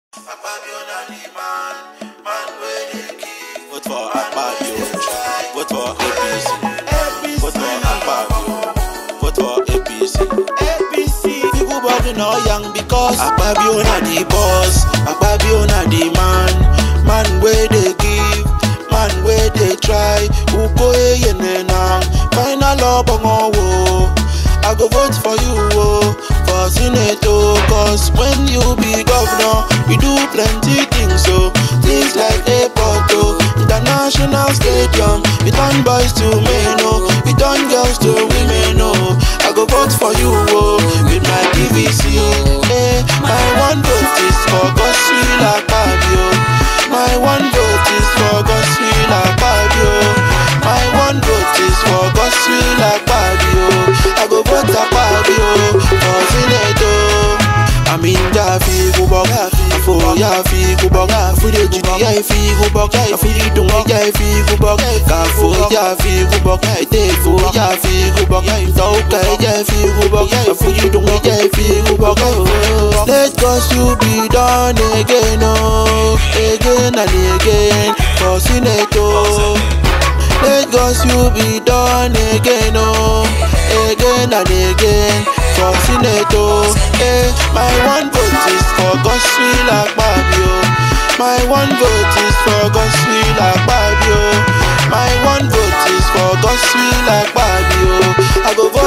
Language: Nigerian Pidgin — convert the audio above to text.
Vote for Akpabio. Vote for APC. Vote for Akpabio. Vote for APC. APC. People body no young because Akpabio na the boss. Akpabio na the man. Man where they give. Man where they try. Uko eyene nang. Final up on wo. I go vote for you, oh, for Senate, oh, cause when you be governor, you do plenty things, so things like airport, oh, international stadium, you turn boys to men, oh, you turn girls to women, oh, I go vote for you, oh, with my PVC, oh, eh, my one vote is for Godswill Akpabio, my one vote is for Godswill Akpabio, my one vote is for Godswill Akpabio, I go vote Akpabio for Senate, oh. I'm in Jaffi, go back, for Jaffi, go back, for the Jaffi, go back, for the Dung Jaffi, go back, for Jaffi, go back, take for Jaffi, go back, Tauka Jaffi, go back, for the Dung Jaffi, go back, let God's you be done again, oh, again and again, for Senate, oh. Let God's you be done again, oh, again and again for Senate, oh. Eh, my one vote is for Godswill Akpabio. My one vote is for Godswill Akpabio. My one vote is for Godswill Akpabio. I go vote